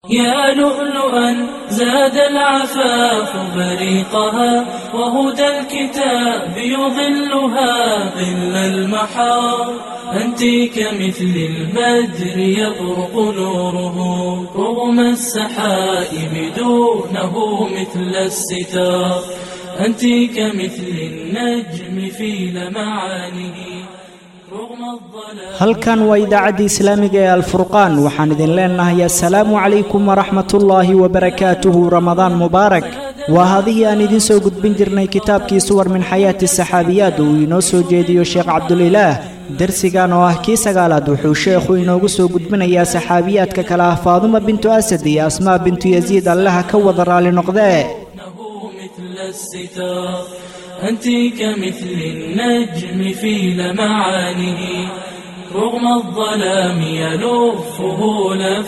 يا لؤلؤا زاد العفاف بريقها وهدى الكتاب يظلها ظل المحار أنت كمثل البدر يطرق نوره رغم السحائب دونه مثل الستار أنت كمثل النجم في لمعانه رغم الظلام halkan waa idaacadda islaamiga ee alfurqaan waxaan idin leenahay assalaamu calaykum waraxmatullaahi wabarakaatuhu ramadaan mubaarak waa hadihii aan idiin soo gudbin jirnay kitaabkii suwar min xayaati saxaabiyaad uu inoo soo jeediyo sheekh cabdulilaah darsigan oo ah kii sagaalaad wuxuu sheekhu inoogu soo gudbinayaa saxaabiyaadka kale ah faaduma bintu asad iyo asmaa bintu yasiid allaha ka wada raali noqdee إنه مثل الستار أنت كمثل النجم في لمعانه رغم الظلام يلفه لف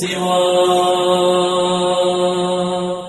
السوار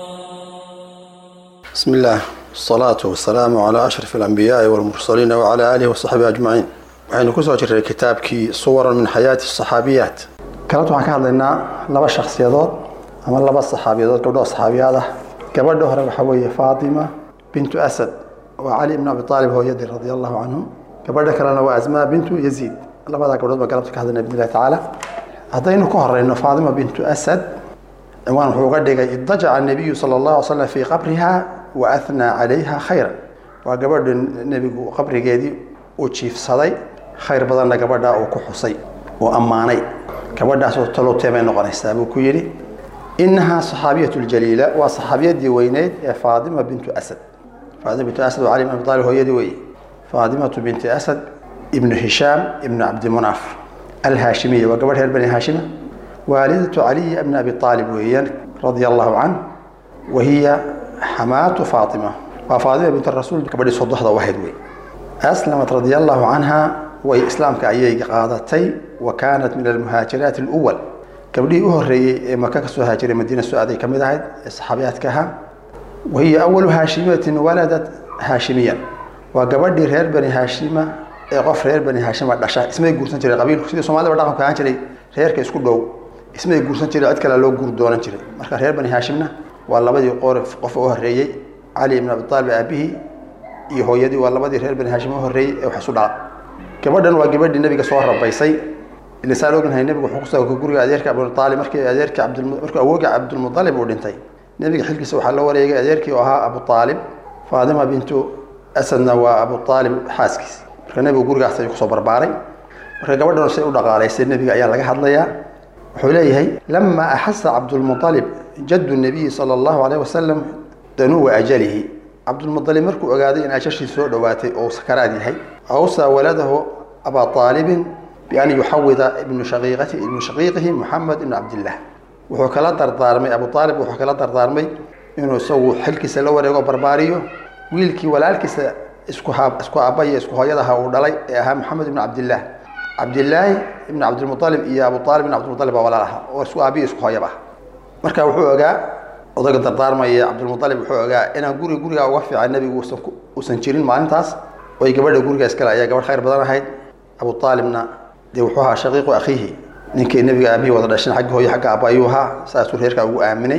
بسم الله والصلاة والسلام على أشرف الأنبياء والمرسلين وعلى آله وصحبه أجمعين waxaynu kusoo jirray kitaabkii suwaran min xayaati saxaabiyaat galabta waxaan ka hadlaynaa laba shakhsiyadood ama laba saxaabiyadood gabdhoo saxaabiyaad ah gabadha hore waxaa weeye faatima bintu asad waa cali ibn abi aalib hooyadii radia allahu canhu gabadha kalena waa asmaa bintu yaziid labadaa gabdhood baa galabta ka hadlaynaa bidn illahi tacaala haddaynu ka horeyno faatima bintu asad ciwaan wuxuu uga dhigay idajaca nabiyu sala allahu alay slam fii qabriha wa athnaa calayha khayran waa gabadha nebigu qabrigeedii uu jiifsaday khayr badanna gabadha uu ku xusay uu ammaanay gabadhaasoo talowtee bay noqonaysaa buu ku yidhi inahaa saxaabiyatu ljaliila waa saxaabiyadii weyneyd ee faadima bintu asad faadima bintu asad waa cali ibn abi talib hooyadii weye faadimatu binti asad ibnu hishaam ibnu cabdimunaaf alhaashimiya waa gabadh reer bani haashima waalidatu caliyi ibni abi aalib weeyaan radia allahu canh wahiya xamaatu faatima waa faatima bint rasuul gabadhii sodoxda u ahayd wey aslamat radia allahu canha way islaamka ayay qaadatay wa kaanat min almuhaajiraati اluwal gabdhihii u horeeyey ee maka kasoo haajiray madiina soo aaday ka mid ahayd ee saxaabiyaadka ahaa wahiya awalu haashimiyatin waladat haashimiyan waa gabadhii reer bani haashima ee qof reer bani haashima dhasha ismay guursan jiray qabiilku sidii soomaalida dhaqanka ahaan jiray reerka isku dhow ismay guursan jiray cid kale loo guur doonan jiray marka reer bani haashimna waa labadii qor qof u horeeyey cali ibn abi aalib aabihii iyo hooyadii waa labadii reer bani haashim u horeeyey ee wax isu dhala gabadhan waa gabadhii nebiga soo rabaysay ilisaan ognahay nebigu wuxuu kusoo guriga adeerka abutaalib markii adeerkii cabdul markii awooga cabdulmutalib uu dhintay nebiga xilkiisa waxaa loo wareegay adeerkii oo ahaa abu aalib faadima bintu asadna waa abu aalib xaaskiis marka nebigu gurigaas ayuu kusoo barbaaray marka gabadhan say u dhaqaalaysay nebiga ayaa laga hadlayaa wuxuu leeyahay lama axasa cabdulmualib jaddu nabiyi sala allahu alayh wasalam danuwa ajalihi cabdulmualib markuu ogaaday in ajashii soo dhowaatay oo sakaraad yahay awsaa waladahu abaa aalibin bian yuxawida ibnu shaqiiqati ibnu shaqiiqihi muxamed ibnu cabdillah wuxuu kala dardaarmay abu aalib wuxuu kala dardaarmay inuu isagu xilkiisa la wareego barbaariyo wiilkii walaalkiisa isku ha isku aabaya isku hooyadaha uu dhalay ee ahaa maxamed ibnu cabdillaah cabdilaahi ibnu cabdilmualib iyo abu aalib ibn cabdilmualib baa walaal aha oo isku aabiya isku hooyaba marka wuxuu ogaa odayga dardaarmaya cabdilmualib wuxuu ogaa inaan guri gurigaa uga fiican nebigu usan uusan jirin maalintaas oy gabadha guriga iskale ayaa gabadh khayr badan ahayd abu aalibna dee wuxuu ahaa shaqiiqu akhiihi ninkii nebiga aabihii wada dhashin xagga hooye xagga aaba ayuu ahaa saasuu reerkaa ugu aaminay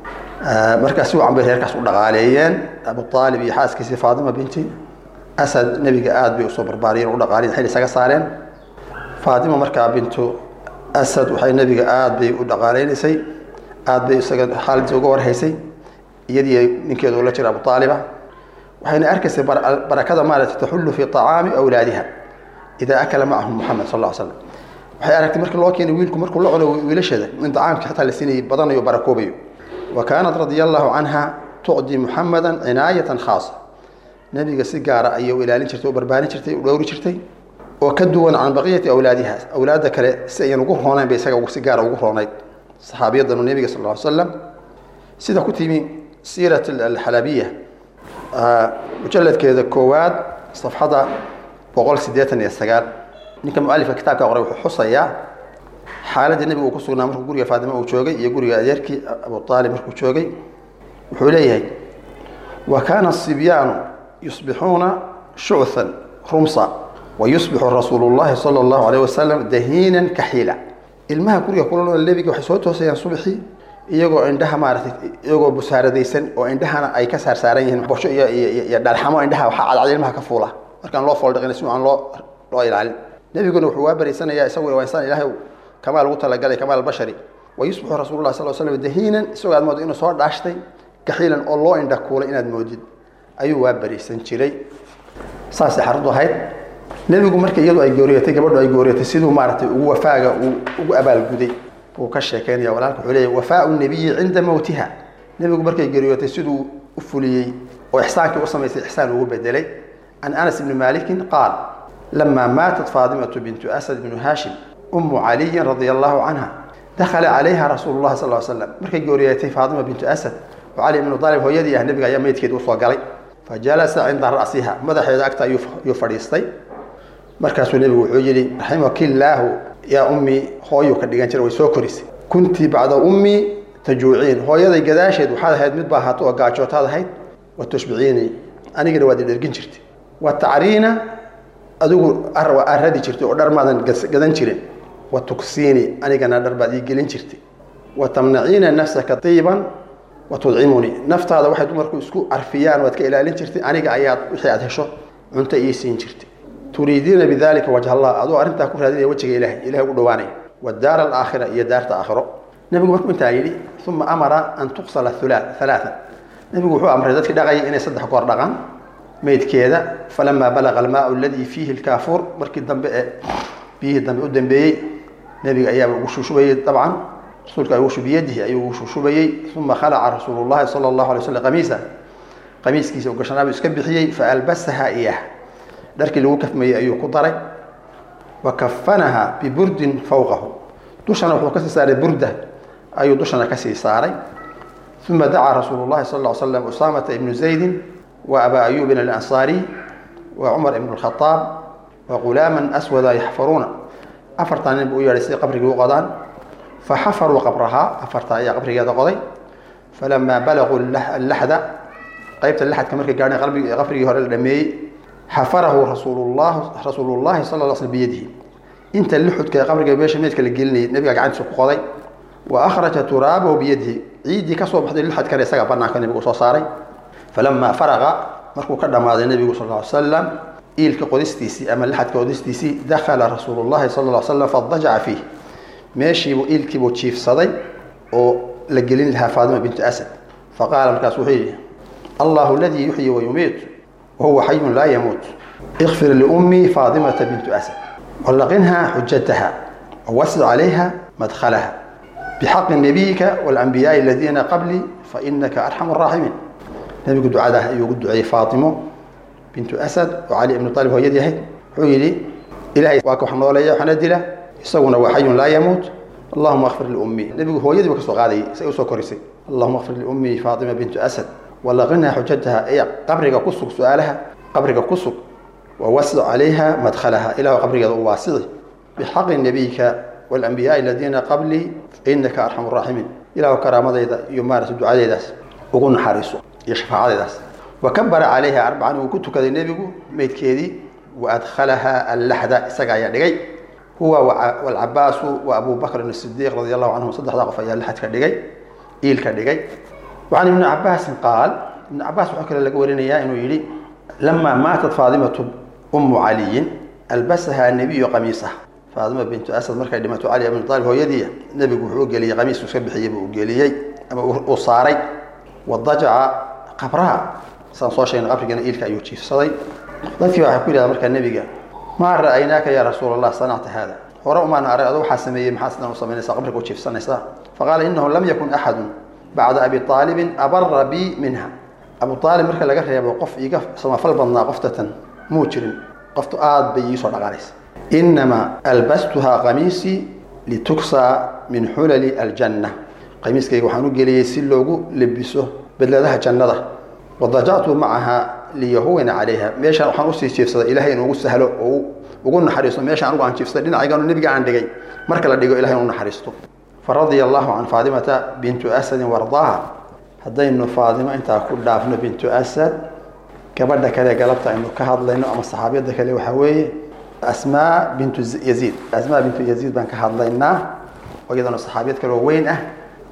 markaa si wacan bay reerkaas u dhaqaaleeyeen abu aalib iyo xaaskiisii faatima binti asad nebiga aada bay usoo barbaariyeen u dhaqaaliyen xil isaga saareen faatima markaa bintu asad waxay nebiga aada bay u dhaqaaleynaysay aada bay isaga xaaladiisa uga warhaysay iyadii ninkeedu la jira abu aaliba waxayna arkaysay barakada maarata taxullu fi طacaami awlaadiha idaa akala macahum muxamed sal l slam waxay aragtay markii loo keenay wiilku markuu la cuno wiilasheeda in dacaamkii xataa la siinayay badanayo barakoobayo wa kaanat radia allahu canha tucdi muxameda cinaayatan khaasa nebiga si gaara ayay u ilaalin jirtay u barbaarin jirtay u dhowri jirtay oo ka duwan can baqiyati awlaadiha awlaadda kale si ayan ugu roonayn bay isaga si gaara ugu roonayd saxaabiyadanu nebiga sal ly slam sida ku timi siirat alxalabiya mujaladkeeda koowaad safxada boqol sideetan iyo sagaal ninka mualifka kitaabka qoray wuxuu xusayaa xaaladii nebigu uu ku sugnaa markuu guriga faatime uu joogay iyo guriga adeerkii abu aalib markuu joogay wuxuu leeyahay wa kaana asibyaanu yusbixuuna shuchan rumsa wa yusbixu rasuulu llahi sala allahu alayh wasalam dahiinan kaxiila ilmaha guriga kula nool nebiga waxay soo toosayaan subaxii iyagoo indhaha maaratay iyagoo busaaradaysan oo indhahana ay ka saarsaaran yihiin bosho iyo iyo dhalxamo indhaha waxaa cadcad ilmaha ka fuula markaan loo fooldhaqin si aan loo loo ilaalin nebiguna wuxuu waa baraysanayaa isagu waa insaan ilaahay kamaal ugu talagalay kamaal albashari wa yusbixu rasuulullah sal slam dahiinan isagoo aad moodo inuu soo dhaashtay gaxiilan oo loo indha kuulay inaad moodid ayuu waa baraysan jiray saasay xaradu ahayd nebigu marka iyadu ay gooriyatay gabadhu ay gooriyatay siduu maaragtay ugu wafaaga uu ugu abaalguday wuu ka sheekeynaya walaalka wuxuu leeyahy wafaau nebiyi cinda mowtiha nebigu markay geeriyootay siduu u fuliyey oo ixsaankii u samaysay ixsaan ugu bedelay can anas ibni malikin qaal lama maatat faadimatu bintu asad bnu haashim umu caliyin radia allahu canha dakhala calayha rasuulu llahi sal slam markay geeriyootay faadima bintu asad oo cali ibnu aalib hooyadii ah nebiga ayaa meydkeeda usoo galay fa jalasa cinda ra'siha madaxeeda agta ayuu fadhiistay markaasuu nebigu wuxuu yidhi raximaki-illaahu yaa ummii hooyuu ka dhigan jira way soo korisay kuntii bacda ummii tajuuciin hooyaday gadaasheed waxaad ahayd mid baahato oo gaajootaad ahayd wa tushbiciinii anigana waad idhergin jirtay wa tacriina adigu aradi jirtay oo dhar maadan gadan jirin wa tuksiini anigana dhar baad ii gelin jirtay wa tamnaciina nafsaka tiiban wa tudcimunii naftaada waxay dumarku isku carfiyaan waad ka ilaalin jirtay aniga ayaad wixii aad hesho cunto ii siin jirtay turiidiina bidalika wajh allah adoo arrintaa ku raadinaya wejiga ilahay ilahay ugu dhawaanaya wadaar alaakhira iyo daarta aakhiro nebigu markuu intaa yidhi uma amara an tuqsala halaaa nebigu wuxuu amray dadkii dhaqayay inay saddex goor dhaqaan meydkeeda falamaa balaqa almaau aladii fiihi lkaafuur markii dambe ee biyihii dambe u dambeeyey nebiga ayaaba ugu shushubayey dabcan rasuulka ugu biyadihi ayuu ugu shushubayey uma khalaca rasuulu llahi sala allahu alay slam qamiisa qamiiskiisa u gashanaabuu iska bixiyey faalbasaha iyah dharkii lagu kafmayey ayuu ku daray wa kafanaha biburdin fawqahu dushana wuxuu kasii saaray burda ayuu dushana kasii saaray uma dacaa rasuulu llahi sal ll slam usaamata ibnu zaydin wa abaa ayuubin alansaariy wa cumar ibn lkhadaab wa gulaaman aswada yaxfaruuna afartaa nin buu u yeedhay si qabrigii u qodaan faxafaruu qabrahaa afartaa ayaa qabrigeeda qoday falamaa balaguu allaxda qaybta laxadka markay gaadheen qabrigii hore la dhameeyey xafarahu rasuullah rasuulullahi sal l sl biyadihi inta lixudka ee qabriga meesha meydka la gelinayay nebiga gacantiisa ku qoday wa akhraja turaabahu biyadihi ciiddii kasoo baxday lixadkana isaga banaanka nebigu soo saaray falamaa faraqa markuu ka dhammaaday nebigu sal l slam iilka qodistiisii ama lixadka qodistiisii dakhala rasuulu llahi sal l slam fadajaca fiih meeshiibuu iilkiibuu jiifsaday oo la gelin lahaa faadima bintu asad faqaala markaas wuxuu yidhi allahu aladii yuxyi wayumiit wahuwa xayun laa yamuut ikfir liummii faadimata bintu asad wallaqinha xujataha wawasic calayha madkhalaha bixaqi nabiyika walanbiyaai aladiina qablii fainaka arxamu araaximiin nebigu ducadah ayuu ugu duceeyey faatimo bintu asad oo cali ibnu aalib hooyadii ahayd wuxuu yidhi ilahay waa ka wax nooleeya waxna dila isaguna waa xayun laa yamuut allahuma akfir liummii nebigu hooyadii ba ka soo qaadayay say usoo korisay allahuma akfir liummii faatima bintu asad walaqinha xujataha ee qabriga ku sug su-aalaha qabriga ku sug wawasic calayha madkhalaha ilahu qabrigeeda u waasici bixaqi nabiyika walanbiyaai aladiina qablii fainaka arxamu raaximiin ilahu karaamadayda iyo maarata ducadeedaas ugu naxariiso iyo shafaacadeedaas wakabara calayha arbacan wuu ku tukaday nebigu meydkeedii waadkhalaha allaxda isaga ayaa dhigay huwa walcabaasu wa abu bakrin asidiiq radi allahu canhum saddexdaa qof ayaa laxadka dhigay iilka dhigay وعن ابن عباس قال ابن عباس وحكى لك ورينيا انه يلي لما ماتت فاطمة ام علي البسها النبي قميصه فاطمة بنت اسد مركا دمت علي بن طالب هو يدي النبي وحو قلي قميص وسبحي وقلي اما وصاري وضجع قبرها سان سو شيء قبرنا إلك ايو جيف صدي dadkii waxa ku yiraahdaa marka nabiga ma ra'aynaaka ya rasuul allah sanata hada hore uma aan arag adoo waxa sameeyay maxaa sidan u sameynaysaa qabriga u jiifsanaysaa faqala innahu lam yakun ahadun bacda abi aalibin abara bi minha abu aalib marka laga reebo qof iga samafal badnaa qoftatan muu jirin qoftu aad bay iisoo dhaqaanaysa inamaa albastuhaa qamiisii lituksaa min xulali aljanna qamiiskayga waxaan u geliyey si loogu lebiso bedladaha jannada wadajactu macaha liyahuwina calayha meeshaan waxaan usii jiifsaday ilahay inuu ugu sahlo oo ugu naxariisto meeshaan anugu aan jiifsaday dhinacaygan nebiga aan dhigay marka la dhigo ilahay inuu naxariisto faradia allahu can faadimata bintu asadin wardaaha haddaynu faadimo intaa ku dhaafno bintu asad gabadha kale galabta aynu ka hadlayno ama saxaabiyadda kale waxaa weeye asmaa bintu yaziid asmaa bintu yaziid baan ka hadlaynaa oo iyadana saxaabiyad kale oo weyn ah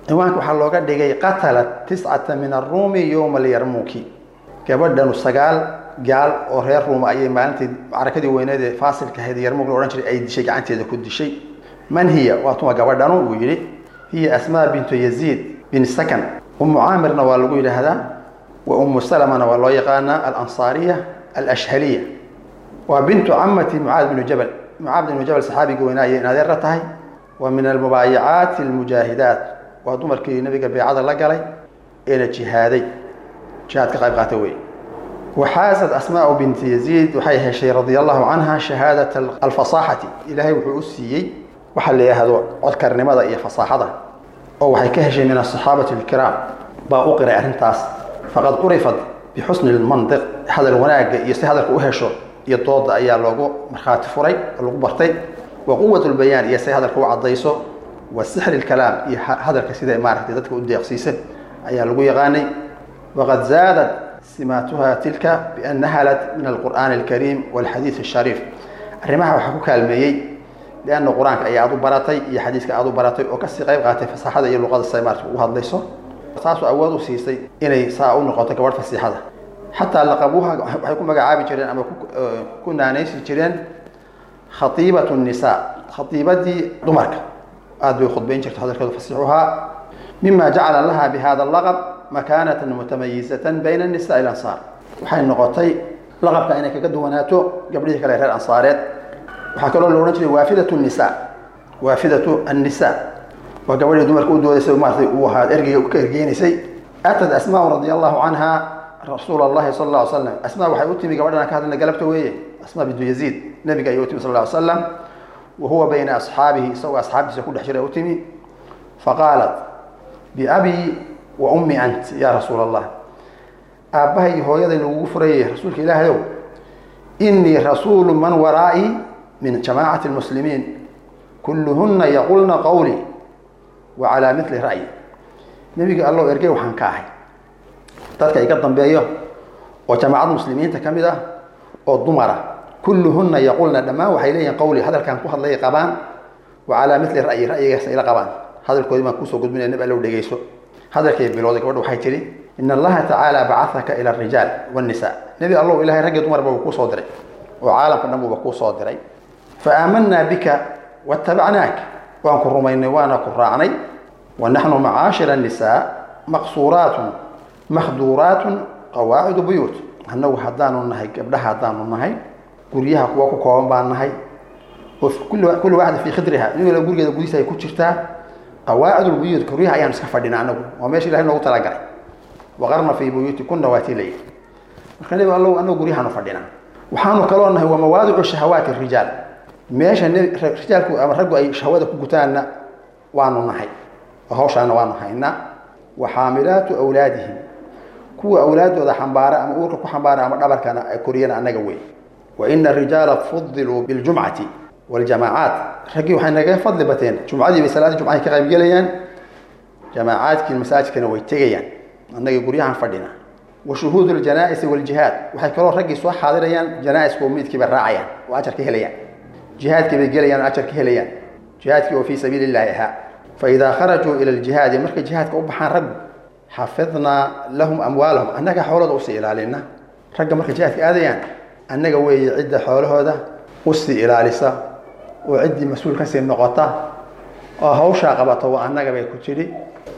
ciwaanka waxaa looga dhigay qatalat tiscata min aruumi yowma alyarmuuki gabadhanu sagaal gaal oo reer ruuma ayay maalintii macrakadii weyneed ee faasilka ahayd yarmuug la odhan jiray ay dishay gacanteeda ku dishay man hiya waa tuma gabadhanu uu yidhi hiya asmaa bintu yaziid bin sakan umu caamirna waa lagu yidhaahdaa wa umu salamana waa loo yaqaanaa alansaariya alashhaliya waa bintu camati mucaad binu jabal mucaad binu jabal saxaabiga weynaa ayay inadeerra tahay wa min almubaayicaati almujaahidaat waa dumarkii nabiga beecada la galay eena jihaaday jihaad ka qayb qaata wey waxaasad asmaau binti yaziid waxay heshay radia allahu canha shahaadat alfasaaxati ilaahay wuxuu u siiyey waxaa la yidhaahdo codkarnimada iyo fasaaxada oo waxay ka heshay min asaxaabati alkiraam baa u qiray arrintaas faqad curifat bixusni lmandiq hadal wanaagga iyo si hadalka u hesho iyo dooda ayaa loogu markhaati furay oo lagu bartay wa quwat lbayaan iyo say hadalka u caddayso wa sixri lkalaam iyo hadalka sida maaragtay dadka u deeqsiisa ayaa lagu yaqaanay waqad zaadat simaatuha tilka bian nahalat min alqur'aani alkariim walxadiid ashariif arrimaha waxaa ku kaalmeeyey lianna qur-aanka ay aad u baratay iyo xadiiska aad u baratay oo kasii qayb qaatay fasaaxada iyo luqada say maarata ugu hadlayso taasoo awood u siisay inay saa u noqoto gabadh fasiixada xataa laqabuuha waxay ku magacaabi jireen ama ku naanaysi jireen khaiibatu nisaa khaiibadii dumarka aad bay khudbayn jirta hadalkeedu fasiixuhaa mima jacala laha bihada laqab makaanatan mutamayizatan bayna nisaa alansaar waxay noqotay laqabka inay kaga duwanaato gabdhihii kale reer ansaareed waxaa kaloo la odhan jiray waafidatu nisa waafidatu annisa waa gabadhii dumarka u doodaysay maaratay uu ahaa ergeyga ka ergeynaysay atad asmaa radia allahu canha rasuul allahi sal alla ly slam asmaa waxay u timi gabadhan ka hadlayna galabta weeye asmaa bintu yaziid nabiga ayay u timi sal lla ly slam wa huwa bayna asxaabihi isagoo asxaabtiisa ku dhex jira u timi faqaalat biabii wa ummi ant ya rasuul allah aabbahay iyo hooyaday lagugu furayay rasuulka ilaahayow inii rasuulu man waraa'i min jamaacati lmuslimiin kulluhunna yaqulna qawlii wa calaa mili ra'yi nebiga allow ergey waxaan ka ahay dadka iga dambeeyo oo jamaacada muslimiinta ka mid ah oo dumara kulluhunna yaqulna dhammaan waxay leeyihin qawli hadalkaan ku hadlay qabaan wa calaa mili ra'yi ra'yigaas ila qabaan hadalkoodii baan kuusoo gudbinaya nab allow dhegeyso hadalkay bilowday gabadha waxay tidhi in allaha tacaala bacahaka ila arijaal wannisa nebi allow ilahay raggi dumarba uu kuu soo diray oo caalamka dhan buuba kuu soo diray fa aamanaa bika watabacnaak waan ku rumaynay waana ku raacnay wa naxnu macaashira nisaa maqsuuraatun makhduuraatun qawaacidu buyuut annagu haddaanu nahay gabdhaha haddaanu nahay guryaha kuwa ku kooban baan nahay oo kulli waaxda fii khidriha nin wala gurigeeda gudihiisa ay ku jirtaa qawaacid lbuyuut guryaha ayaanu iska fadhina anagu waa meesha ilahay noogu talagalay waqarna fii buyuuti kunna waatii la yidhi marka nebi allow anagu guryahaanu fadhinaa waxaanu kaloo nahay waa mawaadicu shahawaati rijaal meesha rijaalku ama raggu ay shahwada ku gutaanna waanu nahay oo hawshaana waanu haynaa wa xaamilaatu awlaadihim kuwa awlaadooda xambaara ama uurka ku xambaara ama dhabarkana ay koriyana annaga wey wa ina arijaala fudiluu biljumcati waljamaacaat raggii waxay nagaga fadli bateen jumcadii bay salaadii jumcahay ka qaybgelayaan jamaacaadkii masaajidkana way tegayaan annagii guryahan fadhina wa shuhuud ljanaa'isi waljihaad waxay kaloo raggii soo xaadirayaan janaa'iska oo meydkii bay raacayaan oo ajar ka helayaan jihaadkii bay gelayaan oo ajar ka helayaan jihaadkii oo fii sabiili illaahi ahaa fa idaa kharajuu ila aljihaadi markay jihaadka u baxaan raggu xafidnaa lahum amwaalahum annaga xoolooda usii ilaalina ragga markay jihaadka aadayaan annaga weeye cidda xoolahooda usii ilaalisa oo ciddii mas-uul kasii noqota oo hawshaa qabata waa annaga bay ku jidhi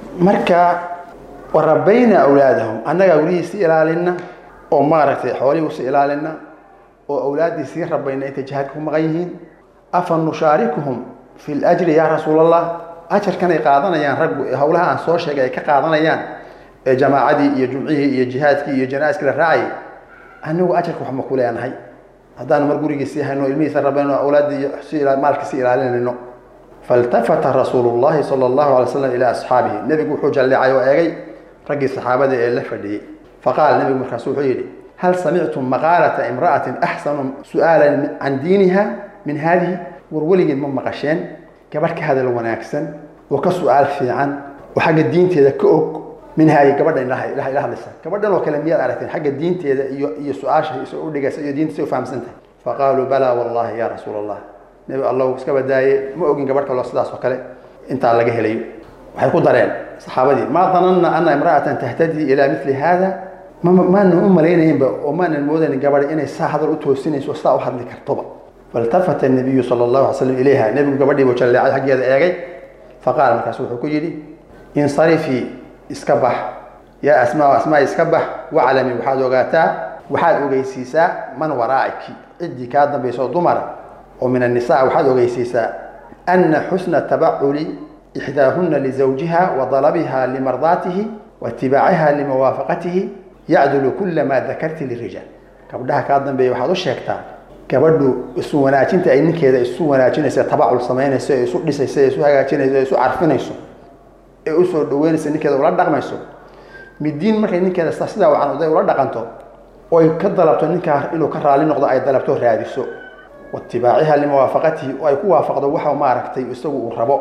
marka warabayna awlaadahum annagaa welihiisii ilaalina oo maaragtay xoolihii usii ilaalina oo awlaaddii sii rabayna intay jihaadka ku maqan yihiin afa nushaarikuhum fi ljri yaa rasuul allah ajarkanay qaadanayaan raggu ee howlaha aan soo sheegay ay ka qaadanayaan ee jamaacadii iyo jumcihii iyo jihaadkii iyo janaa'iskii la raacayay anigu ajarka wax ma ku leenahay haddaanu mar gurigii sii hayno ilmihiisa rabayno awlaaddii maalkii sii ilaalinayno faltafata rasuulu llahi sala allahu alay slam ilaa asxaabihi nebigu wuxuu jalleecay oo eegay raggii saxaabada ee la fadhiyey faqaala nebigu markaasu wuxuu yidhi hal samictum maqaalata imra'atin axsanu su'aalan can diiniha min haadihi war weligeed ma maqasheen gabadh ka hadal wanaagsan oo ka su-aal fiican oo xagga diinteeda ka og min haadihi gabadha ilaha ila hadlaysa gabadhan oo kale miyaad aragteen xagga diinteeda iyo iyo su-aasha iso u dhigaysa iyo diinta si u fahamsan tahay faqaaluu balaa wallahi ya rasuula allah nebi allahu iska badaaye ma ogin gabadh kaloo sidaas oo kale intaa laga helayo waxay ku dareen saxaabadii maa dananna ana imra'atan tahtadii ilaa mili haada maanan u malaynaynba oo maanan moodayn gabadha inay saa hadal u toosinayso saa u hadli kartoba faltafata nabiyu sala allahu alay slam ilayha nebigu gabadhii buu jalleecay xaggeeda eegay faqaala markaasu wuxuu ku yidhi insarifii iska bax yaa asmaa asmaa iska bax waclami waxaad ogaataa waxaad ogeysiisaa man waraa'iki ciddii kaa dambayso dumara oo min annisaa waxaad ogeysiisaa ana xusna tabaculi ixdaahuna lizawjiha wa dalabiha limardaatihi wa itibaaciha limuwaafaqatihi yacdulu kula maa dakarti lirijaal gabdhaha kaa dambeeya waxaad u sheegtaa gabadhu isu wanaajinta ay ninkeeda isu wanaajinaysa tabacul samaynayso ee isu dhisayso ee isu hagaajinayso ee isu carfinayso ee usoo dhaweynaysa ninkeeda ula dhaqmayso midiin markay ninkeeda sidaa wacan oday ula dhaqanto oy ka dalabto ninkaa inuu ka raali noqdo ay dalabto raadiso waitibaaciha limuwaafaqatihi oo ay ku waafaqdo waxa maaragtay isagu uu rabo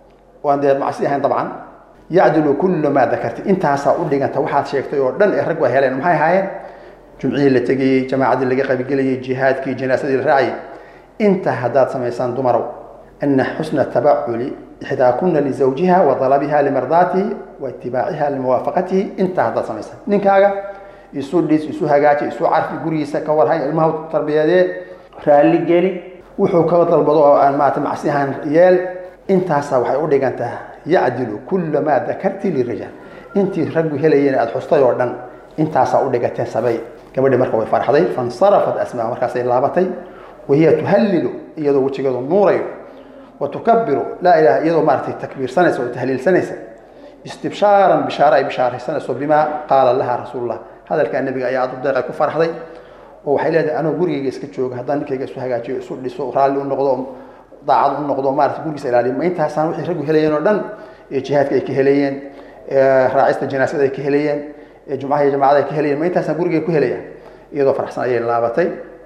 oo aan dee macsi ahayn dabcan yacdulu kullu maa dakarti intaasaa u dhiganta waxaad sheegtay oo dhan ee rag waa heleen maxay ahaayeen jumcihii la tegayey jamaacadii laga qabigelayey jihaadkii janaasadii la raacayay intaa haddaad samaysaan dumarow ana xusna tabaculi ixdaakuna lizawjiha wa dalabiha limardaatihi wa itibaaciha limuwaafaqatihi intaa haddaad samaysaan ninkaaga isu dhis isu hagaaji isu carfi gurigiisa ka warhay ilmaha tarbiyadee raalli geli wuxuu ka dalbado oo aan maarata macsi ahaan yeel intaasaa waxay u dhigantaa yacdilu kula maa dakarti lirijaal intii raggu helayeen aada xustay oo dhan intaasaa u dhigateen sabay gabadhii marka way farxday fansarafat asmaa markaasay laabatay wahiya tuhalilu iyadoo wejigeedu nuurayo wa tukabiru laa ilaha iyadoo maaratay takbiirsanaysa oo tahliilsanaysa istibshaaran bishaare ay bishaaraysanayso bimaa qaala laha rasuulullah hadalkaa nebiga ayaa aad u deeqay ku farxday oo waxay leedahay anoo gurigayga iska jooga haddaan ninkayga isu hagaajiyo isu dhiso raalli u noqdo daacad u noqdo maarata gurigiisa ilaaliyo ma intaasaan wixii raggu helayeen oo dhan ee jihaadka ay ka helayeen raacista janaasada ay ka helayeen jumcaha iyo jamacada ay ka helayeen ma intaasaan gurigay ku helayaan iyadoo farxsan ayay laabatay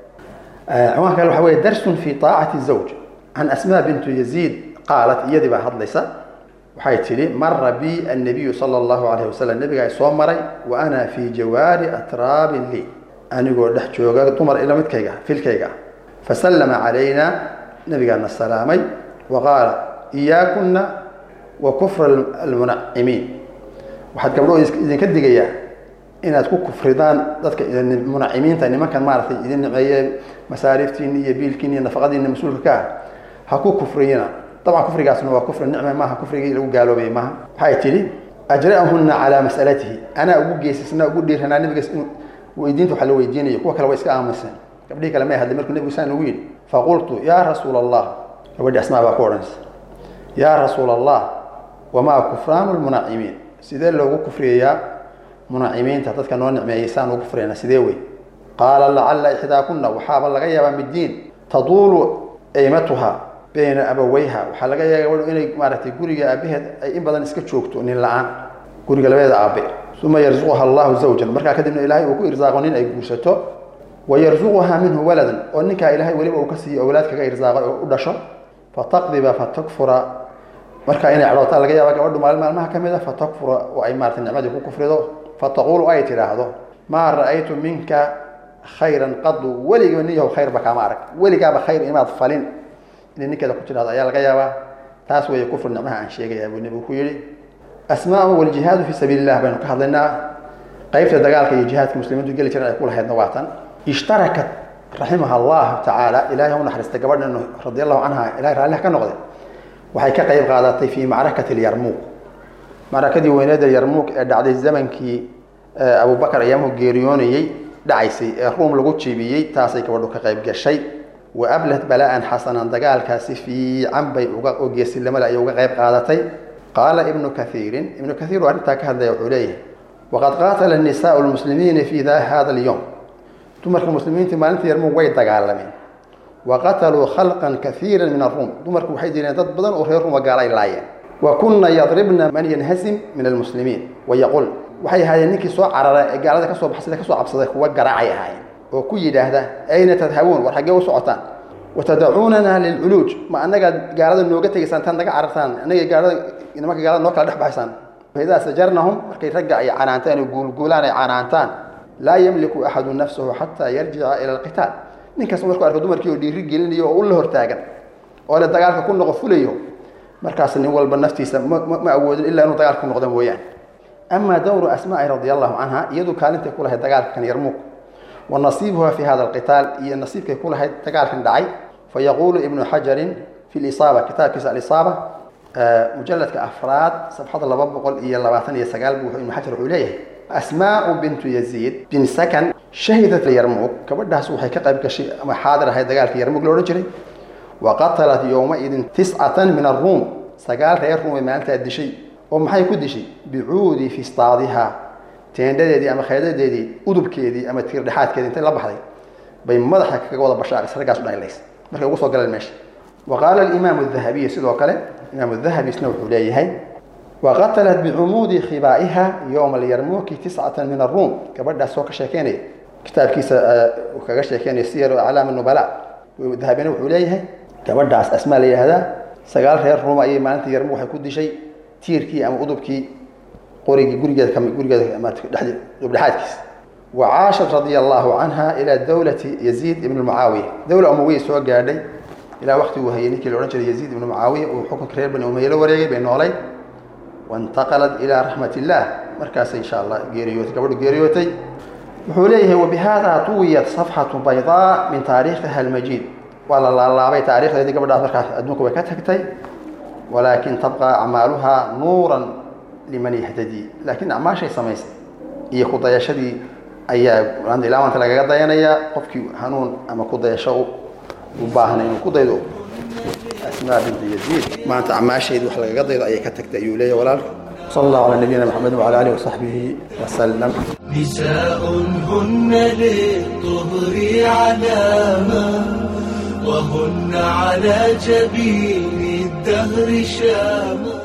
ciwaanka kale waxa weeye darsun fi taacati zawj can asmaa bintu yaziid qaalat iyadii baa hadlaysa waxay tidhi mara bi annabiyu sala allahu calayhi wasalam nebigaa soo maray wa ana fii jawaari atraabin lii anigoo dhex jooga dumar ila midkayga filkayga fasallama calayna nabigaana salaamay wa qaala iyaakuna wa kufra almunacimiin waxaad gabdho idinka digayaa inaad ku kufridaan dadka munacimiinta nimankan maaratay idin nimeeye masaariiftiini iyo biilkiini iyo nafaqadiini mas-uulka ka ah ha ku kufriyina dabcan kufrigaasna waa kufri nicme maaha kufrigii lagu gaaloobay maaha waxay tidhi ajra'ahuna calaa mas'alatihi anaa ugu geysisnaa ugu dhiiranaa nabigaas in weydiinta waxa la weydiinayo kuwa kale waa iska aamuseen gabdhihii kale may hadlay markuu nebigu saan ugu yidhi faqultu yaa rasuula allah gabadhi asmaa baa ku odhanaysa yaa rasuula allah wamaa kufraanu lmunacimiin sidee loogu kufriyayaa munacimiinta dadka noo nicmeeyey saan ugu kufriyana sidee wey qaala lacalla ixdaakuna waxaaba laga yaabaa middiin taduulu aymatuha bayna abaweyha waxaa laga yaaba gabadhu inay maaragtay guriga aabaheed ay in badan iska joogto nin la-aan guriga labadeeda aabe uma yarzuquha allahu zawjan markaa kadibna ilaahay uu ku irsaaqo nin ay guursato wa yarzuquhaa minhu waladan oo ninkaa ilaahay weliba uu ka siiyo awlaad kaga irsaaqay oo u dhasho fataqdiba fatakfura markaa inay cadhootaa laga yaaba gabadhu maalin maalmaha ka mid a fatakfura oo ay maarata nicmadii ku kufrido fataquulu ay tidhaahdo maa ra'aytu minka khayran qadu weligiba nin yahow khayrba kaama arag weligaaba khayr imaad falin inay ninkeeda ku tidhahdo ayaa laga yaabaa taas weeye kufri nicmaha aan sheegayaa buu nebigu ku yidhi asmaa waljihaadu fii sabiili illah baynu ka hadlaynaa qaybta dagaalka iyo jihaadka muslimiintu geli jiran ay ku lahaydna waa tan ishtarakat raximaha allahu tacaala ilahay u naxariistay gabadhan radi allahu canha ilahay raalliha ka noqday waxay ka qayb qaadatay fii macrakati lyarmuuq macrakadii weyneeda yarmuuq ee dhacday zamankii abubakar ayaamuhu geeriyoonayey dhacaysay ee ruum lagu jibiyey taasay gabadhu ka qayb gashay wa ablat bala'an xasanan dagaalkaasi fiican bay uga oo geesilamada ayay uga qayb qaadatay qaala ibnu kaiirin ibnu kaiir oo arrintaa ka hadlaya wuxuu leeyahay waqad qaatala nisaau lmuslimiina fi hada alyowm dumarka muslimiinta maalinta yarmuug way dagaalameen wa qataluu khalqan kaiira min aruum dumarku waxay direen dad badan oo reer ruuma gaala ay laayeen wa kunna yadribna man yanhasim min almuslimiin wayaqul waxay ahaayeen ninkii soo carara ee gaalada kasoo baxsada kasoo cabsaday kuwa garaacay ahaayeen oo ku yidhaahda ayna tadhabuun war xaggee u socotaan watadacuunana lilculuuj ma anagaad gaalada nooga tegaysaan taad naga carartaan anagay gaalada nimanka gaalada noo kala dhex baxaysaan faidaa sajarnahum markay ragga ay canaantaan oo guulguulaan ay canaantaan laa yamliku axadu nafsahu xataa yarjica ila alqitaal ninkaas markuu arko dumarkii oo dhiiri gelinayo oo u la hortaagan oo le dagaalka ku noqo fulayo markaas nin walba naftiisa ma awoodin ilaa inuu dagaalka ku noqda mooyaan ama dowru asmaai radia allahu canha iyadu kaalintay ku lahayd dagaalkan yarmuug wa nasiibuha fi hada alqitaal iyo nasiibkay ku lahayd dagaalkan dhacay fayaquulu ibnu xajarin fi lisaaba kitaabkiisa alisaaba mujaladka afraad sabxada laba boqol iyo labaatan iyo sagaal buu ibnu xajar wuxuu leeyahay asmaau bintu yaziid bin sakan shahidat yarmuug gabadhaas waxay ka qayb gashay ama xaadir ahayd dagaalkii yarmuug lo odhan jiray wa qatalat yowmaidin tiscatan min aruum sagaal reer ruum ay maalintaa dishay oo maxay ku dishay bicuudi fistaadiha teendhadeedii ama khaydadeedii udubkeedii ama tiirdhexaadkeedii intay la baxday bay madaxa kaga wada bashaaris raggaas u dhaylays markay ugu soo galeen meesha wa qaala alimaamu dahabiy sidoo kale imaamu dahabi isna wuxuu leeyahay wa qatalat bicumuudi khibaa'iha yowma alyarmuuki tiscatan min aruum gabadhaas oo ka sheekeynaya kitaabkiisa uu kaga sheekeynaya siyaru aclaam nubala dahabina wuxuu leeyahay gabadhaas asmaa la yidhahdaa sagaal reer ruuma ayay maalinta yarmuug waxay ku dishay tiirkii ama udubkii qorigii gurigeeda kami gurigeeda dhexdi dhexaadkiisa wa caashat radia allahu canha ilaa dowlati yaziid ibn mucaawiya dowla umawiya soo gaadhay ilaa waqti uu hayay ninkii la odhan jiray yaziid ibnu mucaawiya uu xukunka reer bani umaye la wareegay bay noolay waintaqalat ilaa raxmat illah markaasay insha allah geeriyootay gabadhu geeriyootay wuxuu leeyahay wabihada tuwiyat safxatu baydaa min taariikhiha almajiid waa la laalaabay taarikhdeedii gabadhaas markaas adduunka way ka tagtay walaakin tabqa acmaaluha nuuran liman yahtadii laakiin acmaashay samaysay iyo ku dayashadii ayaa ilaa maanta lagaga dayanayaa qofkii hanuun ama ku dayasho u baahnay inuu ku daydo asmaa bintu yaziid maanta acmaasheedii wax lagaga daydo ayay ka tagtay ayuu leeyahay walaalka صلى الله على نبينا محمد وعلى اله وصحبه وسلم نساء هن للطهر علامة وهن على جبين الدهر شامة